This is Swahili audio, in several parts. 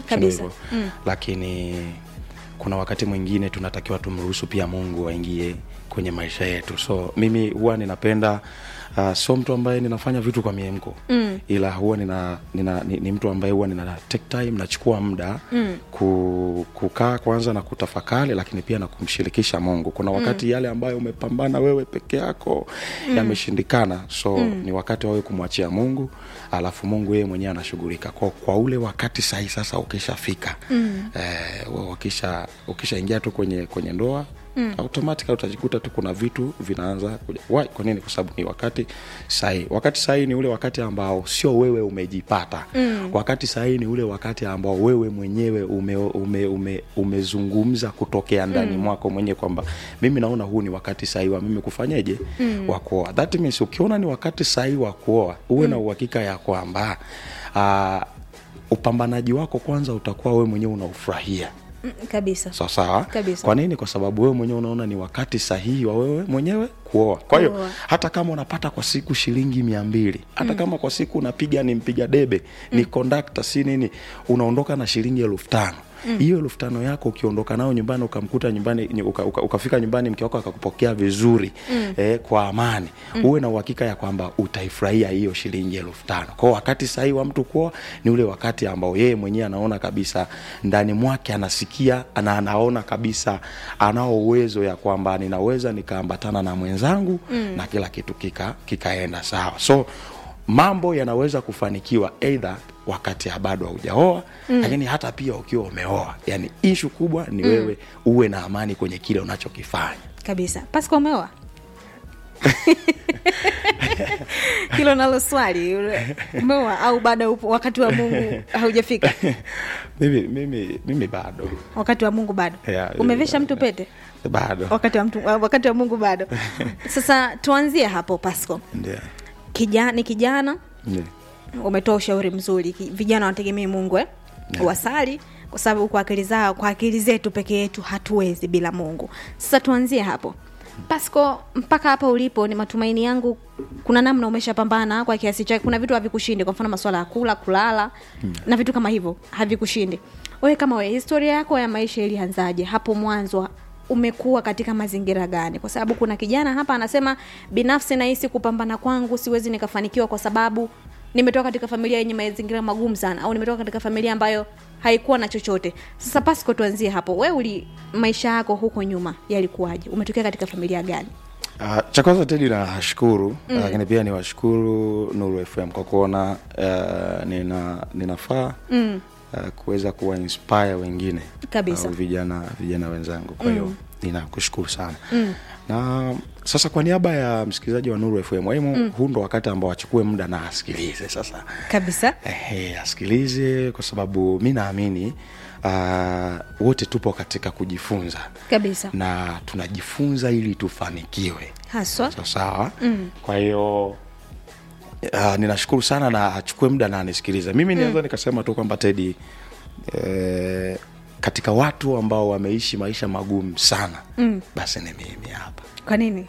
Kabisa. hivyo lakini kuna wakati mwingine tunatakiwa tumruhusu pia mungu aingie kwenye maisha yetu so mimi huwa ninapenda uh, sio mtu ambaye ninafanya vitu kwa miemko mm. ila huwa nina, nina, ni, ni mtu ambaye huwa nina take time nachukua muda mm. ku, kukaa kwanza na kutafakari lakini pia na kumshirikisha mungu kuna wakati mm. yale ambayo umepambana wewe peke yako mm. yameshindikana so mm. ni wakati wawe kumwachia mungu alafu mungu yeye mwenyewe anashughulika kwa, kwa ule wakati sahi sasa ukishafika mm. eh, ukisha ukishaingia tu kwenye kwenye ndoa mm. automatically utajikuta tu kuna vitu vinaanza kuja Why? kwa nini kwa sababu ni wakati sahihi wakati sahihi ni ule wakati ambao sio wewe umejipata mm. wakati sahihi ni ule wakati ambao wewe mwenyewe ume, ume, ume, umezungumza kutokea ndani mm. mwako mwenyewe kwamba mimi naona huu ni wakati sahihi wa mimi kufanyeje mm. wa kuoa that means ukiona ni wakati sahihi wa kuoa uwe mm. na uhakika ya kwamba uh, upambanaji wako kwanza utakuwa wewe mwenyewe unaufurahia Mm, kabisa sawa sawa Kabisa. kwa nini kwa sababu wewe mwenyewe unaona ni wakati sahihi wa wewe mwenyewe kuoa kwa hiyo Kuoa. hata kama unapata kwa siku shilingi mia mbili hata kama kwa siku unapiga ni mpiga debe ni kondakta si nini unaondoka na shilingi elfu tano hiyo elfu tano yako ukiondoka nao nyumbani ukamkuta nyumbani ny- uka, uka, ukafika nyumbani mke wako akakupokea vizuri mm. eh, kwa amani mm. uwe na uhakika ya kwamba utaifurahia hiyo shilingi elfu tano kwao wakati sahii wa mtu kuoa ni ule wakati ambao yeye mwenyewe anaona kabisa ndani mwake anasikia na anaona kabisa anao uwezo ya kwamba ninaweza nikaambatana na mwenzangu mm. na kila kitu kika kikaenda sawa so mambo yanaweza kufanikiwa eidha wakati bado haujaoa mm. lakini hata pia ukiwa umeoa yani ishu kubwa ni mm. wewe uwe na amani kwenye kile unachokifanya kabisa pasco umeoa hilo nalo swali umeoa au bado upo wakati wa mungu haujafika mimi, mimi, mimi bado wakati wa mungu bado Yeah, umevesha bado. mtu pete bado wakati wa, mtu, wakati wa mungu bado sasa tuanzie hapo pasco ndio Kija, ni kijana ndio umetoa ushauri mzuri Ki- vijana wanategemea mungu eh? Yeah. wasali kwa sababu kwa akili zao kwa akili zetu peke yetu hatuwezi bila mungu sasa tuanzie hapo pasco mpaka hapa ulipo ni matumaini yangu kuna namna umeshapambana kwa kiasi chake kuna vitu havikushindi kwa mfano masuala ya kula kulala hmm. na vitu kama hivyo havikushindi wewe kama wewe historia yako ya maisha ilianzaje hapo mwanzo umekuwa katika mazingira gani kwa sababu kuna kijana hapa anasema binafsi nahisi kupambana kwangu siwezi nikafanikiwa kwa sababu nimetoka katika familia yenye mazingira magumu sana au nimetoka katika familia ambayo haikuwa na chochote sasa pasco tuanzie hapo we uli maisha yako huko nyuma yalikuwaje umetokea katika familia gani Uh, cha kwanza tedi nashukuru mm. lakini pia niwashukuru nuru fm kwa kuona uh, nina ninafaa mm. uh, kuweza kuwa inspire wengine Kabisa. au vijana vijana wenzangu kwa hiyo mm. ninakushukuru sana mm. na sasa kwa niaba ya msikilizaji wa nuru fm waimu mm. huu ndo wakati ambao achukue muda na asikilize sasa kabisa Ehe, asikilize kwa sababu mi naamini uh, wote tupo katika kujifunza kabisa na tunajifunza ili tufanikiwe haswa sawa sawa mm. kwa hiyo uh, ninashukuru sana na achukue muda na anisikilize mimi mm. naweza nikasema tu kwamba tedi eh, katika watu ambao wameishi maisha magumu sana mm. basi ni mimi hapa kwa nini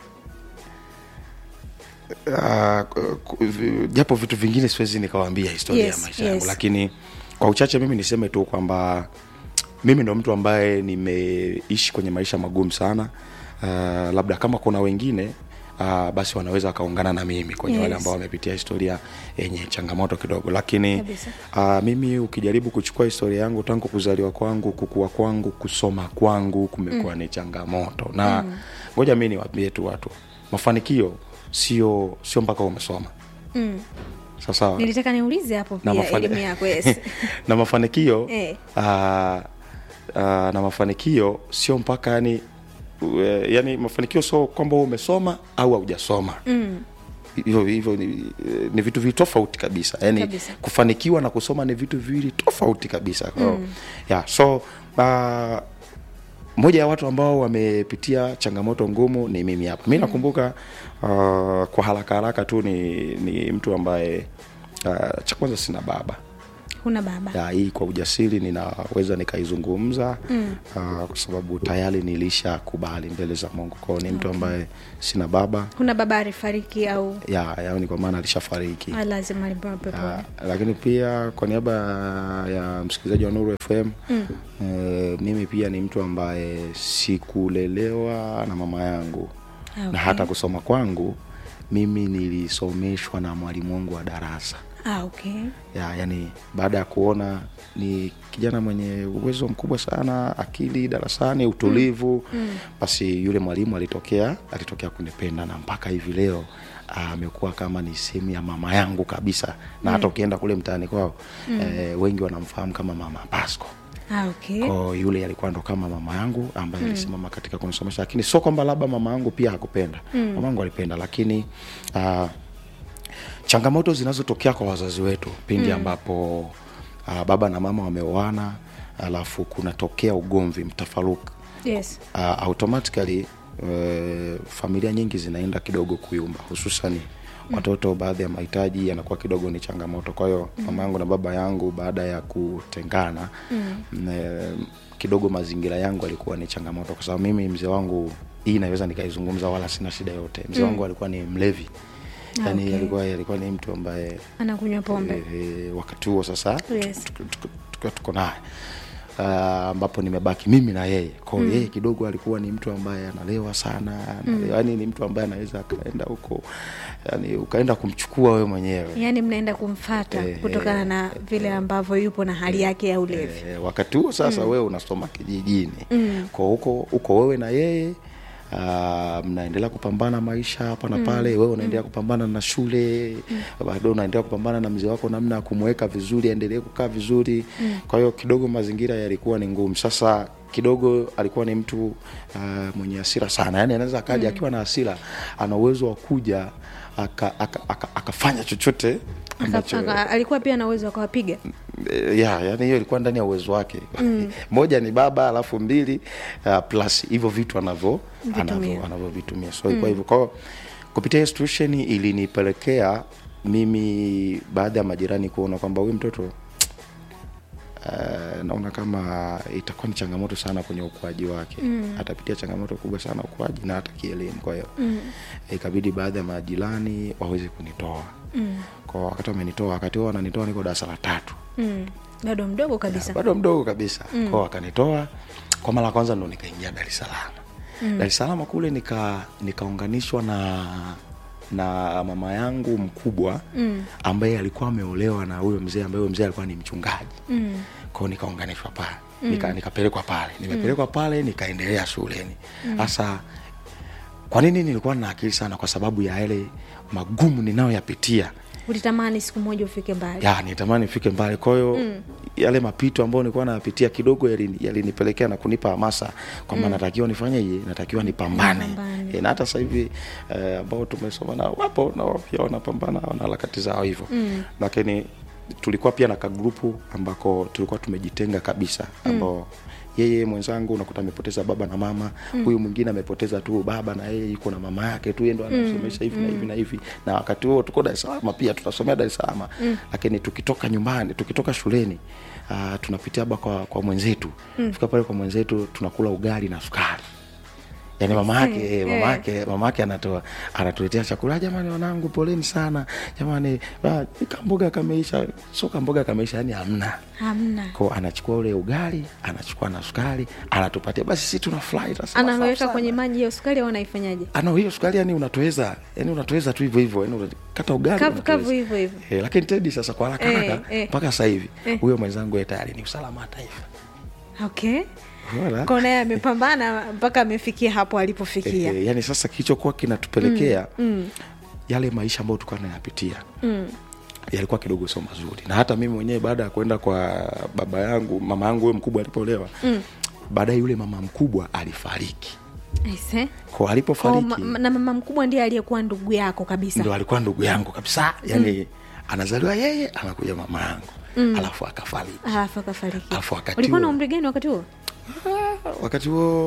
uh, ku- vi- japo vitu vingine siwezi nikawaambia historia Yes, ya maisha yes. yangu lakini kwa uchache mimi niseme tu kwamba mimi ndo mtu ambaye nimeishi kwenye maisha magumu sana uh, labda kama kuna wengine Uh, basi wanaweza wakaungana na mimi kwenye Yes. wale ambao wamepitia historia yenye changamoto kidogo lakini Kabisa. uh, mimi ukijaribu kuchukua historia yangu tangu kuzaliwa kwangu kukua kwangu kusoma kwangu kumekuwa mm. ni changamoto na ngoja mi niwaambie tu watu mafanikio sio sio mpaka umesoma mm. sawasawa nilitaka niulize hapo na, pia mafani- elimu yako yes na mafanikio Eh. uh, uh, na mafanikio sio mpaka yani uh, yani mafanikio sio kwamba wewe umesoma au haujasoma mm. hivyo hivyo ni, ni vitu viwili tofauti kabisa yani Kabisa. kufanikiwa na kusoma ni vitu viwili tofauti kabisa mm. yeah, so uh, moja ya watu ambao wamepitia changamoto ngumu ni mimi hapa mi nakumbuka uh, kwa haraka haraka tu ni, ni mtu ambaye uh, cha kwanza sina baba huna baba ya hii kwa ujasiri ninaweza nikaizungumza mm. uh, kwa sababu tayari nilisha kubali mbele za mungu kwao ni mtu ambaye sina baba huna baba alifariki au ya yaani kwa maana alishafariki Ah, lazima alipewa peponi Ah, lakini pia kwa niaba ya msikilizaji wa nuru fm mm. e, mimi pia ni mtu ambaye sikulelewa na mama yangu Ah, na okay. hata kusoma kwangu mimi nilisomeshwa na mwalimu wangu wa darasa ah, okay. ya yani baada ya kuona ni kijana mwenye uwezo mkubwa sana akili darasani utulivu mm. basi yule mwalimu alitokea alitokea kunipenda na mpaka hivi leo amekuwa kama ni sehemu ya mama yangu kabisa na hata ukienda kule mtaani kwao mm. eh, wengi wanamfahamu kama mama pasco Ah, okay. ko yule alikuwa ndo kama mama yangu ambaye alisimama katika kunisomesha lakini sio kwamba labda mama yangu pia hakupenda mm. mama yangu alipenda lakini uh, changamoto zinazotokea kwa wazazi wetu pindi mm. ambapo uh, baba na mama wameoana alafu kunatokea ugomvi mtafaruku yes uh, automatically uh, familia nyingi zinaenda kidogo kuyumba hususani watoto baadhi ya mahitaji yanakuwa kidogo ni changamoto kwa hiyo mm. mama yangu na baba yangu baada ya kutengana mm. e, kidogo mazingira yangu alikuwa ni changamoto kwa sababu mimi mzee wangu hii naweza nikaizungumza wala sina shida yote mzee wangu alikuwa ni mlevi Ah, yani okay. alikuwa alikuwa ni mtu ambaye anakunywa pombe e, wakati huo sasa Yes. tukiwa tuko, tuko, tuko naye Ah, ambapo nimebaki mimi na yeye kwao mm. yeye kidogo alikuwa ni mtu ambaye analewa sana analewa, mm. yani ni mtu ambaye anaweza akaenda huko yani ukaenda kumchukua wewe mwenyewe yaani mnaenda kumfata Eh, kutokana na vile ambavyo yupo na hali yake ya ulevi e, wakati huo sasa mm. wewe unasoma kijijini mm. kwa huko huko wewe na yeye Uh, mnaendelea kupambana maisha hapa na pale mm. wewe unaendelea kupambana na shule mm. bado unaendelea kupambana na mzee wako namna ya kumweka vizuri aendelee kukaa vizuri mm. kwa hiyo kidogo mazingira yalikuwa ni ngumu sasa kidogo alikuwa ni mtu uh, mwenye hasira sana yani anaweza akaja mm. akiwa na hasira ana uwezo wa kuja akafanya aka, aka, akafanya chochote Aka- ambacho aka- alikuwa pia na uwezo akawapiga Eh, ya yani hiyo ilikuwa ndani ya uwezo wake mm. moja ni baba alafu mbili uh, plus hivyo vitu anavyo Vitumia. anavyo- anavyovitumia so mm. kwa hivyo kwao kupitia hiyo situation ilinipelekea mimi baada ya majirani kuona kwamba huyu mtoto Uh, naona kama itakuwa ni changamoto sana kwenye ukuaji wake mm. atapitia changamoto kubwa sana ukuaji na hata kielimu kwa hiyo mm. ikabidi baadhi ya majirani waweze kunitoa mm. kwa wakati wamenitoa wakati huo wananitoa niko darasa la tatu mm. bado mdogo kabisa bado mdogo kabisa mm. kwao wakanitoa kwa mara ya kwanza ndo nikaingia dar es salaam mm. dar es salaam kule nika nikaunganishwa na na mama yangu mkubwa mm. ambaye alikuwa ameolewa na huyo mzee ambaye huyo mzee alikuwa ni mchungaji mm. kwao nikaunganishwa pale mm. nika, nikapelekwa pale nimepelekwa mm. pale nikaendelea shuleni hasa kwa nini nilikuwa na akili sana kwa sababu ya yale magumu ninayoyapitia ulitamani siku moja ufike mbali ya nitamani nifike mbali kwa hiyo mm. yale mapito ambayo nilikuwa nayapitia kidogo yalini- yalinipelekea na kunipa hamasa kwamba mm. natakiwa nifanyeje natakiwa nipambane Nipambane. e, na hata sasa hivi eh, ambao tumesoma nao wapo na wao pia wanapambana wana harakati zao hivyo mm. lakini tulikuwa pia na kagrupu ambako tulikuwa tumejitenga kabisa ambao mm yeye mwenzangu unakuta amepoteza baba na mama huyu mwingine amepoteza tu baba na yeye yuko na mama yake tu yeye ndo anamsomesha hivi na hivi na hivi na wakati huo tuko Dar es Salaam pia tunasomea Dar es Salaam lakini tukitoka nyumbani tukitoka shuleni uh, tunapitia haba kwa, kwa mwenzetu fika pale kwa mwenzetu tunakula ugali na sukari yani mama yake Eh, eh, mama eh. yake mama yake anatoa anatuletea chakula "Ah, jamani wanangu poleni sana jamani ah, kamboga kameisha sio kamboga kameisha yani hamna hamna ko anachukua ule ugali anachukua na sukari anatupatia basi sisi tunafurahi tunasema safi anaweka sana. kwenye maji ya sukari au anaifanyaje ano hiyo sukari yani unatoweza yani unatoweza tu hivyo hivyo yani unakata ugali kavu unatoweza. kavu hivyo hivyo Eh, lakini tedi sasa kwa haraka Eh, haraka eh. mpaka sasa hivi Eh. huyo mwenzangu yeye tayari ni usalama wa taifa okay Unaona? kwa naye amepambana mpaka amefikia hapo alipofikia Eh, yani sasa kilichokuwa kinatupelekea mm, yale maisha ambayo tulikuwa tunayapitia mm. yalikuwa kidogo sio mazuri na hata mimi mwenyewe baada ya kwenda kwa baba yangu mama yangu huyo mkubwa alipolewa mm. baadaye yule mama mkubwa alifariki Aise. kwa Kwa alipofariki ma- na mama mkubwa ndiye aliyekuwa ndugu yako kabisa ndo alikuwa ndugu yangu kabisa yani mm. anazaliwa yeye anakuja mama yangu mm. alafu akafariki alafu akafariki Alafu wakati ulikuwa na huo- umri gani wakati huo wakati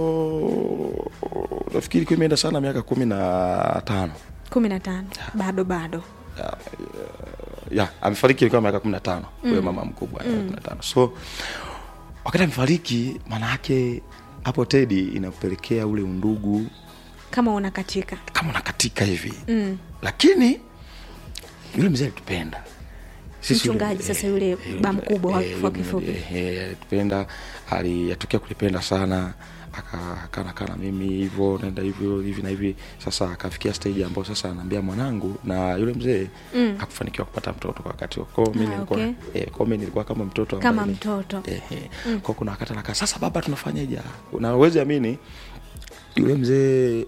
huo nafikiri ilikuwa imeenda sana miaka kumi na tano kumi na tano bado bado ya amefariki ilikuwa miaka kumi na tano huyo mama mkubwa mm. kumi na tano so wakati amefariki maana yake hapo tedi inapelekea ule undugu kama unakatika kama unakatika hivi mm. lakini yule mzee alitupenda Sisi yule- Mchungaji sasa eh, yule eh, ba yule- mkubwa wa eh, kifua yule- kifupi. eh, eh, alitupenda aliyatokea kulipenda sana akanakaa na mimi hivyo naenda hivyo hivi na hivi sasa akafikia stage ambayo sasa anaambia mwanangu na yule mzee mm. akufanikiwa kupata mtoto kwa wakati huo kwao mi Ah, nilikuwa okay. eh, kwao mi nilikuwa kama mtoto ambaye kama ni- mtoto eh, eh. mm. kwao kuna wakati anakaa sasa baba tunafanyaje na uwezi amini yule mzee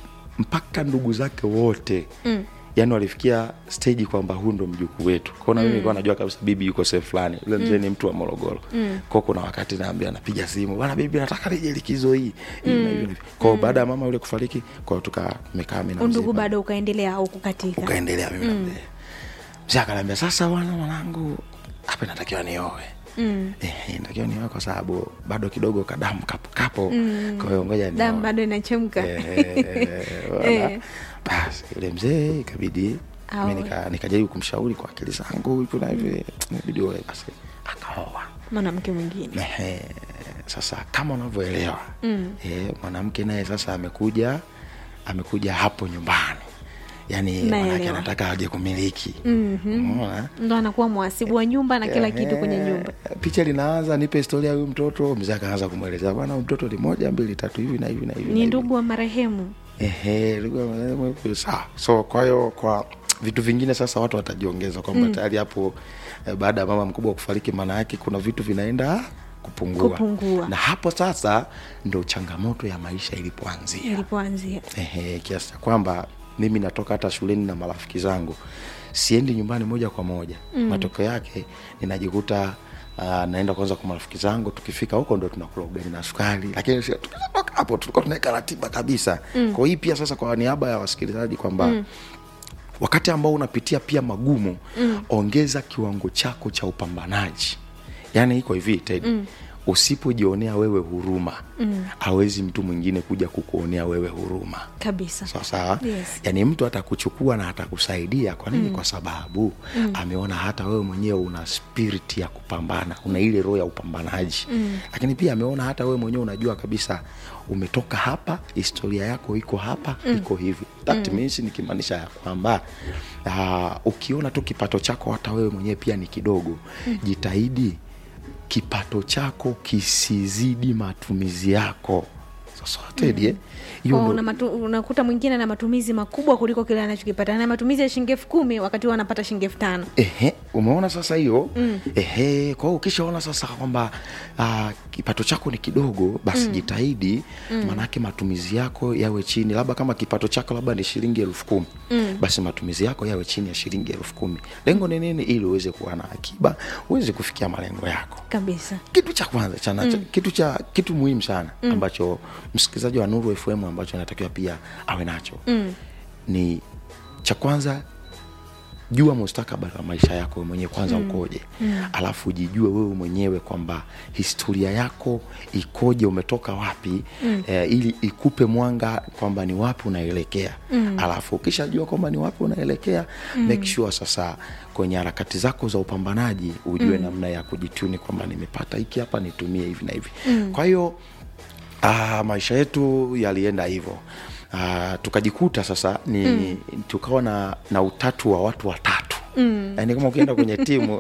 mpaka ndugu zake wote mm. yani walifikia stage kwamba huu ndo mjukuu wetu kwao na mimi nilikuwa najua kabisa bibi yuko sehemu fulani yule mzee ni mtu wa morogoro mm. kwao kuna wakati naambia napiga simu bana bibi nataka nije likizo hii hivi na hivi na hivi. kwao baada ya mama yule kufariki kwao tukamekaa mimi na mzee undugu pale bado ukaendelea au kukatika ukaendelea mimi mm. mzee akaniambia sasa wana mwanangu hapa inatakiwa nioe mm. eh, natakiwa nioe kwa sababu bado kidogo kadamu kapo kapo mm. kwa hiyo ngoja damu nioe bado inachemka Eh, bwana. Eh. basi yule mzee ikabidi Aoe. mi nika- nikajaribu kumshauri kwa akili zangu hivi na hivi ibidi oe basi akaoa mwanamke mwingine Ehe, sasa kama unavyoelewa mm. e, mwanamke naye sasa amekuja amekuja hapo nyumbani yaani Naelewa. manake anataka aje kumiliki Mhm. Umeona? ndo anakuwa mwasibu wa nyumba na kila kitu kwenye Ehe, nyumba picha linaanza nipe historia ya huyu mtoto mzee akaanza kumwelezea bwana huyu mtoto ni moja mbili tatu hivi na hivi na hivi na ni hivi." ndugu wa marehemu Ehe, ndugu ya marehemu yupo sawa. So kwa hiyo kwa vitu vingine sasa watu watajiongeza kwamba tayari hapo eh, baada ya mama mkubwa kufariki, maana yake kuna vitu vinaenda kupungua. Kupungua. na hapo sasa ndo changamoto ya maisha ilipoanzia. ilipoanzia Ehe, kiasi cha kwamba mimi natoka hata shuleni na marafiki zangu siendi nyumbani moja kwa moja mm. matokeo yake ninajikuta Uh, naenda kwanza kwa marafiki zangu tukifika huko ndo tunakula ugali na sukari lakini si- tukishatoka hapo tulikuwa tunaweka ratiba kabisa mm. kwa hii pia sasa kwa niaba ya wasikilizaji kwamba mm wakati ambao unapitia pia magumu mm. ongeza kiwango chako cha upambanaji yaani iko hivi ted mm. usipojionea wewe huruma mm. awezi mtu mwingine kuja kukuonea wewe huruma kabisa sawa sawa Yes. yaani mtu atakuchukua na atakusaidia kwa nini mm. kwa sababu mm. ameona hata wewe mwenyewe una spirit ya kupambana una ile roho ya upambanaji mm. lakini pia ameona hata wewe mwenyewe unajua kabisa umetoka hapa historia yako iko hapa mm. iko hivi that mm. means nikimaanisha ya kwamba uh, ukiona tu kipato chako hata wewe mwenyewe pia ni kidogo mm. jitahidi kipato chako kisizidi matumizi yako sasa Teddy, eh, hiyo Kwa ndo- una matu, unakuta mwingine na matumizi makubwa kuliko kile anachokipata na matumizi ya shilingi elfu kumi wakati huo anapata shilingi elfu tano Ehe, umeona sasa hiyo mm. Ehe, kwa hiyo ukishaona sasa kwamba uh, kipato chako ni kidogo basi mm. jitahidi mm. maanake matumizi yako yawe chini, labda kama kipato chako labda ni shilingi elfu kumi mm. basi matumizi yako yawe chini ya shilingi elfu kumi Lengo ni nini? Ili uweze kuwa na akiba, uweze kufikia malengo yako kabisa kitu cha kwanza cha mm. kitu cha kitu muhimu sana mm. ambacho msikilizaji wa Nuru FM ambacho anatakiwa pia awe nacho mm. ni cha kwanza jua mustakabali wa maisha yako wewe mwenyewe kwanza mm. ukoje mm. alafu jijue wewe mwenyewe kwamba historia yako ikoje umetoka wapi mm. eh, ili ikupe mwanga kwamba ni wapi unaelekea mm. alafu ukishajua kwamba ni wapi unaelekea mm. make sure sasa kwenye harakati zako za upambanaji ujue mm. namna ya kujituni kwamba nimepata hiki hapa nitumie hivi na hivi mm. kwa hiyo Ah, maisha yetu yalienda hivyo. Ah, tukajikuta sasa ni mm. tukawa na, na utatu wa watu watatu mm. yaani kama ukienda kwenye timu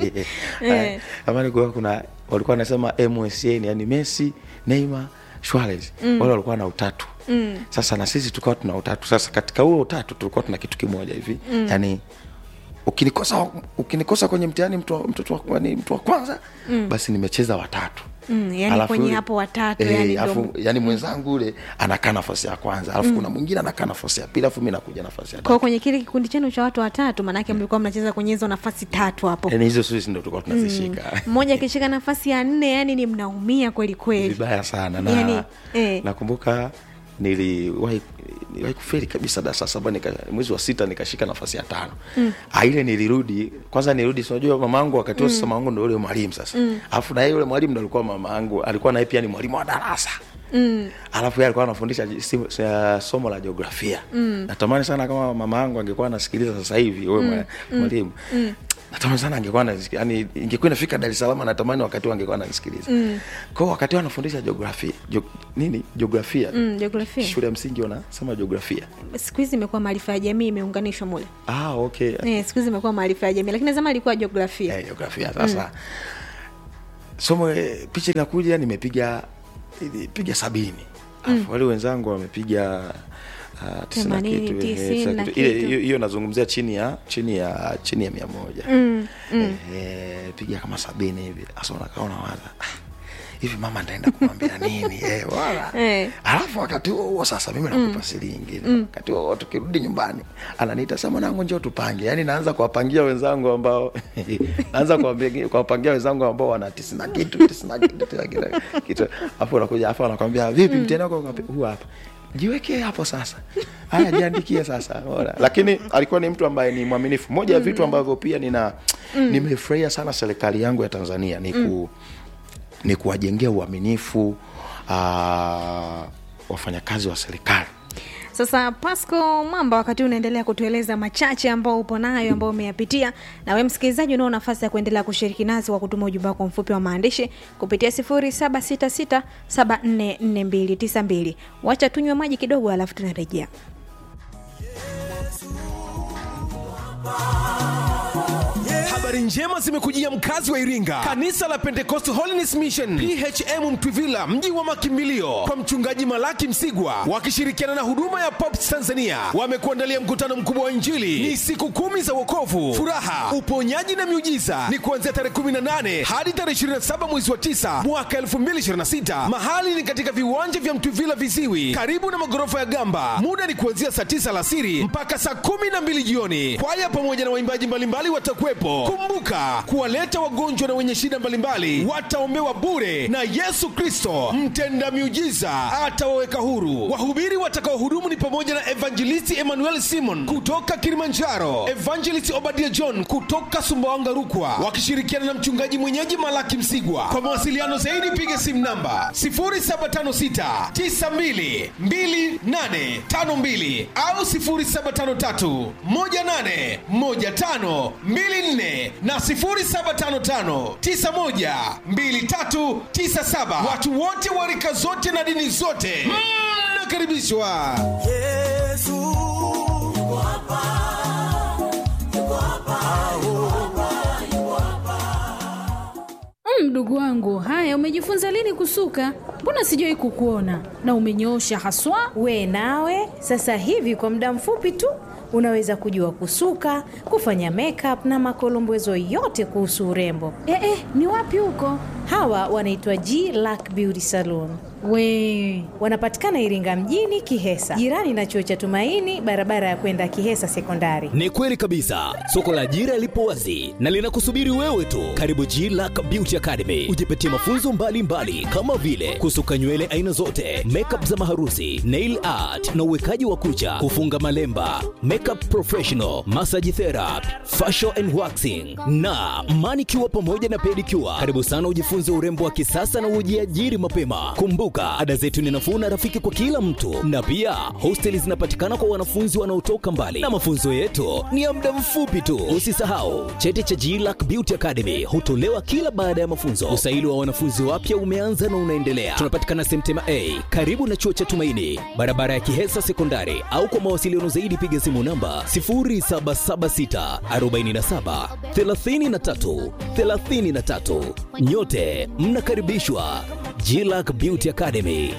Eh. amani kwa kuna walikuwa wanasema MSN yani Messi, Neymar, Suarez mm. wale walikuwa na utatu mm. sasa na sisi tukawa tuna utatu sasa katika huo utatu tulikuwa tuna kitu kimoja hivi mm. yani ukinikosa ukinikosa kwenye mtihani mtu wa- mtoto wa, yani mtu wa kwanza mm. basi nimecheza watatu Mm, yani Alafu kwenye yule- hapo watatu, eh, yani ndo- alafu, yani mwenzangu ule anakaa nafasi ya kwanza alafu kuna mwingine anakaa nafasi ya pili alafu mi nakuja nafasi ya kwa tatu kwenye kile kikundi chenu cha watu watatu maanake mlikuwa mnacheza kwenye hizo nafasi tatu hapo yani hizo sisi ndo tulikuwa tunazishika mmoja akishika nafasi ya nne yani ni mnaumia kweli kweli vibaya sana na Yani, eh. nakumbuka niliwahi niliwahi kuferi kabisa darasa saba nika, mwezi wa sita nikashika nafasi ya tano mm. ile nilirudi kwanza nirudi sinajua mama angu wakati huo sasa mama angu ndo yule mwalimu sasa alafu na yeye yule mwalimu ndo alikuwa mama angu alikuwa naye pia ni mwalimu wa darasa mm. alafu yeye alikuwa anafundisha ji- si- si- somo la jiografia mm. natamani sana kama mama angu angekuwa anasikiliza sasa hivi huyo mm. mwalimu mm. natamani sana angekuwa ananisikia- yani ingekuwa inafika dar es salaam natamani wakati huo angekuwa ananisikiliza mm. kwao wakati huo anafundisha jiografia jo, nini jiografia mm, jiografia shule ya msingi wanasema jiografia siku hizi imekuwa maarifa ya jamii imeunganishwa mule ah, okay eh, siku hizi imekuwa maarifa ya jamii lakini zama ilikuwa jiografia Eh, jiografia sasa somo eh, picha inakuja nimepiga piga sabini Alafu wale wenzangu wamepiga ah, tisini na Themanini, kitu, eh, tisini na kitu. Ile- kitu. hiyo hiyo nazungumzia chini ya chini ya chini ya mia moja mm, mm. eh, piga kama sabini hivi sasa unakaa unawaza "Ah, hivi mama ntaenda kumwambia nini eh, wala Eh. alafu wakati huo huo sasa mimi nakupa siri ingine wakati huo huo tukirudi nyumbani ananiita sa mwanangu njoo tupange yaani naanza kuwapangia wenzangu ambao naanza kuwapangia- kuwapangia wenzangu ambao wana tisini na kitu tisini na kitu tisini na kitu- kitu afu unakuja afu anakwambia vipi mtihani wako uko wapi?" huu hapa jiwekee hapo sasa haya jiandikie sasa Bora. lakini alikuwa ni mtu ambaye ni mwaminifu moja ya vitu ambavyo pia nina nimefurahia sana serikali yangu ya tanzania ni ku ni kuwajengea uaminifu uh, wafanyakazi wa serikali sasa pasco mwamba wakati huu unaendelea kutueleza machache ambao upo nayo ambao umeyapitia na we msikilizaji unao nafasi ya kuendelea kushiriki nasi kwa kutuma ujumbe wako mfupi wa maandishi kupitia 766744292 wacha tunywe maji kidogo alafu tunarejea habari njema zimekujia mkazi wa iringa kanisa la pentecost holiness mission phm mtwivila mji wa makimbilio kwa mchungaji malaki msigwa wakishirikiana na huduma ya pops tanzania wamekuandalia mkutano mkubwa wa injili ni siku kumi za wokovu furaha uponyaji na miujiza ni kuanzia tarehe 18 hadi tarehe 27 mwezi wa 9 mwaka 2026 mahali ni katika viwanja vya mtwivila viziwi karibu na magorofa ya gamba muda ni kuanzia saa 9 alasiri mpaka saa 12 jioni kwaya pamoja na waimbaji mbalimbali watakuwepo kumbuka kuwaleta wagonjwa na wenye shida mbalimbali wataombewa bure na yesu kristo mtenda miujiza atawaweka huru wahubiri watakaohudumu ni pamoja na evangelisti emmanuel simon kutoka kilimanjaro evangelist obadia john kutoka sumbawanga rukwa wakishirikiana na mchungaji mwenyeji malaki msigwa kwa mawasiliano zaidi piga simu namba 0756 92 2852 au 0753 18 15 24 na 0755 91 2397 watu wote wa rika zote na dini zote mnakaribishwa Mm, Mdogo wangu, haya umejifunza lini kusuka? Mbona sijawahi kukuona na umenyoosha haswa. We nawe sasa hivi kwa muda mfupi tu unaweza kujua kusuka, kufanya makeup na makolombezo yote kuhusu urembo. Eh, eh, ni wapi huko? Hawa wanaitwa G Lack Beauty Salon. We Wanapatikana Iringa mjini Kihesa, jirani na chuo cha Tumaini, barabara ya kwenda Kihesa Sekondari. Ni kweli kabisa, soko la ajira lipo wazi na linakusubiri wewe tu. Karibu G Lack Beauty Academy, ujipatie mafunzo mbalimbali mbali, kama vile kusuka nywele aina zote, makeup za maharusi, nail art na uwekaji wa kucha, kufunga malemba, makeup professional, massage therapy, facial and waxing na manicure pamoja na pedicure. Karibu sana ujifunze urembo wa kisasa na ujiajiri mapema. Kumbuka, ada zetu ni nafuu na rafiki kwa kila mtu, na pia hosteli zinapatikana kwa wanafunzi wanaotoka mbali, na mafunzo yetu ni ya muda mfupi tu. Usisahau cheti cha GLAC Beauty Academy hutolewa kila baada ya mafunzo. Usaili wa wanafunzi wapya umeanza na unaendelea. Tunapatikana Semtema A karibu na chuo cha Tumaini, barabara ya Kihesa Sekondari, au kwa mawasiliano zaidi piga simu namba 0776 47 33 33. Nyote mnakaribishwa GLAC Beauty Academy.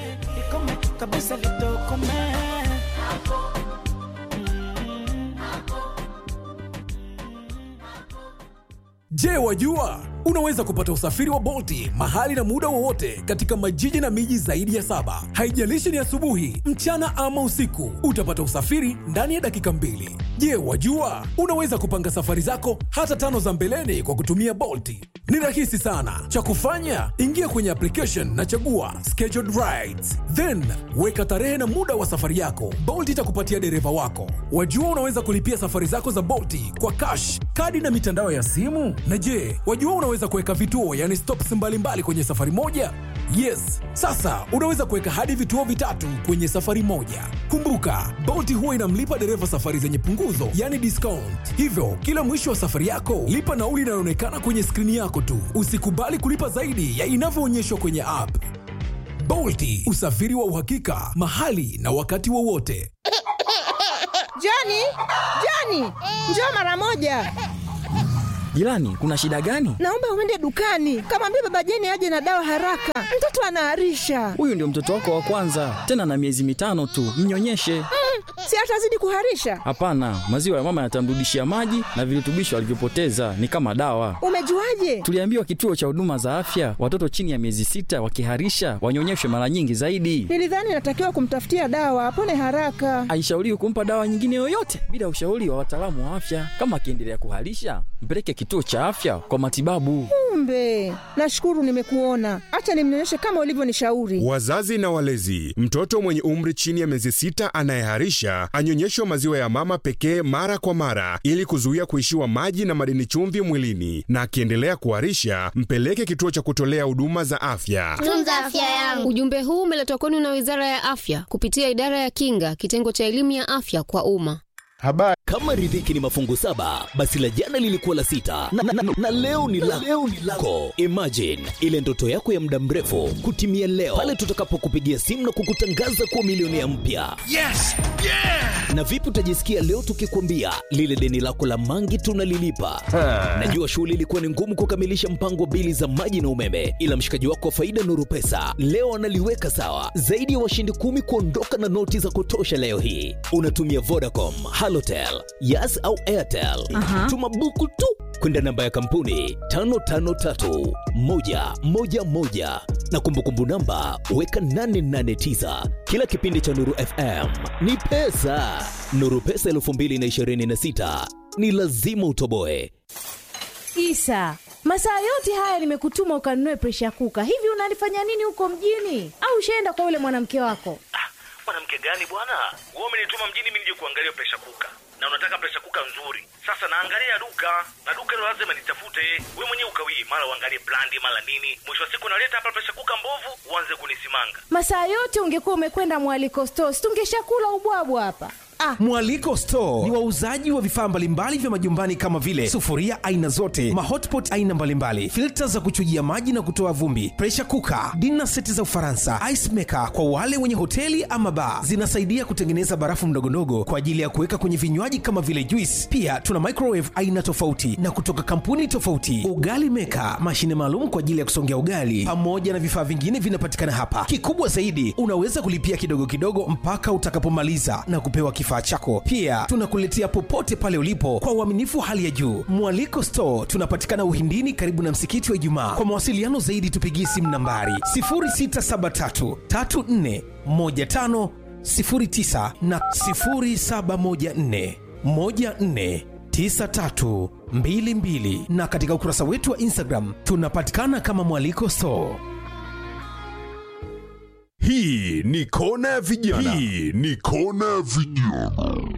Je, wajua unaweza kupata usafiri wa Bolti mahali na muda wowote katika majiji na miji zaidi ya saba. Haijalishi ni asubuhi, mchana ama usiku, utapata usafiri ndani ya dakika mbili. Je, wajua unaweza kupanga safari zako hata tano za mbeleni kwa kutumia Bolti? Ni rahisi sana. Cha kufanya, ingia kwenye application na chagua scheduled rides, then weka tarehe na muda wa safari yako. Bolt itakupatia dereva wako. Wajua unaweza kulipia safari zako za Bolti kwa cash, kadi na mitandao ya simu. Na je, wajua unaweza kuweka vituo, yani stops mbalimbali kwenye safari moja? Yes, sasa unaweza kuweka hadi vituo vitatu kwenye safari moja. Kumbuka, Bolt huwa inamlipa dereva safari zenye punguzo, yani discount. Hivyo, kila mwisho wa safari yako, lipa nauli inayoonekana kwenye skrini yako tu. Usikubali kulipa zaidi ya inavyoonyeshwa kwenye app. Bolt, usafiri wa uhakika, mahali na wakati wowote. Joni, Joni, njoo mara moja. Jirani, kuna shida gani? Naomba uende dukani, kamwambia baba Jeni aje na dawa haraka, mtoto anaharisha. Huyu ndio mtoto wako wa kwanza, tena na miezi mitano tu, mnyonyeshe. Mm, si atazidi kuharisha? Hapana, maziwa ya mama yatamrudishia maji na virutubisho alivyopoteza, ni kama dawa. Umejuaje? Tuliambiwa kituo cha huduma za afya, watoto chini ya miezi sita wakiharisha wanyonyeshwe mara nyingi zaidi. Nilidhani natakiwa kumtafutia dawa apone haraka. Haishauriwi kumpa dawa nyingine yoyote bila ushauri wa wataalamu wa afya. Kama akiendelea kuharisha, mpeleke kituo cha afya kwa matibabu. Kumbe, nashukuru nimekuona. Acha nimnyonyeshe kama ulivyonishauri. Wazazi na walezi, mtoto mwenye umri chini ya miezi sita anayeharisha anyonyeshwe maziwa ya mama pekee mara kwa mara ili kuzuia kuishiwa maji na madini chumvi mwilini, na akiendelea kuharisha mpeleke kituo cha kutolea huduma za afya. tunza afya yangu. Ujumbe huu umeletwa kwenu na Wizara ya Afya kupitia Idara ya Kinga, kitengo cha elimu ya afya kwa umma. Habari. Kama riziki ni mafungu saba, basi la jana lilikuwa la sita na, na, na, na leo ni la leo ni lako. Imagine ile ndoto yako ya muda mrefu kutimia leo pale tutakapokupigia simu na kukutangaza kuwa milionea mpya. Yes! Yeah! Na vipi utajisikia leo tukikwambia lile deni lako la mangi tunalilipa? Najua shughuli ilikuwa ni ngumu kukamilisha mpango wa bili za maji na umeme, ila mshikaji wako wa faida Nuru Pesa leo analiweka sawa. Zaidi ya washindi kumi kuondoka na noti za kutosha leo hii. Unatumia Vodacom, Halotel, Yas au Airtel. Aha. Tuma buku tu kwenda namba ya kampuni 553111 na kumbukumbu namba weka 889. Kila kipindi cha Nuru FM ni pesa. Nuru Pesa 2026 ni lazima utoboe. Isa, masaa yote haya nimekutuma ukanunue presha kuka. Hivi unalifanya nini huko mjini? Au ushaenda kwa yule mwanamke wako? mwanamke gani bwana wewe umenituma mjini mimi nije kuangalia presha kuka na unataka presha kuka nzuri sasa naangalia duka na duka hilo lazima nitafute we mwenyewe ukawii mara uangalie brandi mara nini mwisho wa siku naleta hapa presha kuka mbovu uanze kunisimanga Masaa yote ungekuwa umekwenda mwaliko stores, tungeshakula ubwabwa hapa. Ah, Mwaliko Store ni wauzaji wa vifaa mbalimbali vya majumbani kama vile sufuria aina zote, mahotpot aina mbalimbali, filta za kuchujia maji na kutoa vumbi, pressure cooker, dinner seti za Ufaransa, ice maker kwa wale wenye hoteli ama bar. Zinasaidia kutengeneza barafu ndogondogo kwa ajili ya kuweka kwenye vinywaji kama vile juice. Pia tuna microwave aina tofauti na kutoka kampuni tofauti, ugali maker, mashine maalum kwa ajili ya kusongea ugali, pamoja na vifaa vingine vinapatikana hapa. Kikubwa zaidi, unaweza kulipia kidogo kidogo mpaka utakapomaliza na kupewa kifaa chako. Pia tunakuletea popote pale ulipo kwa uaminifu hali ya juu. Mwaliko Store tunapatikana Uhindini, karibu na msikiti wa Ijumaa. Kwa mawasiliano zaidi, tupigie simu nambari 0673 34 15 09 na 0714 14 9322 na katika ukurasa wetu wa Instagram tunapatikana kama Mwaliko Store. Hii ni kona ya vijana. Hii ni kona ya vijana.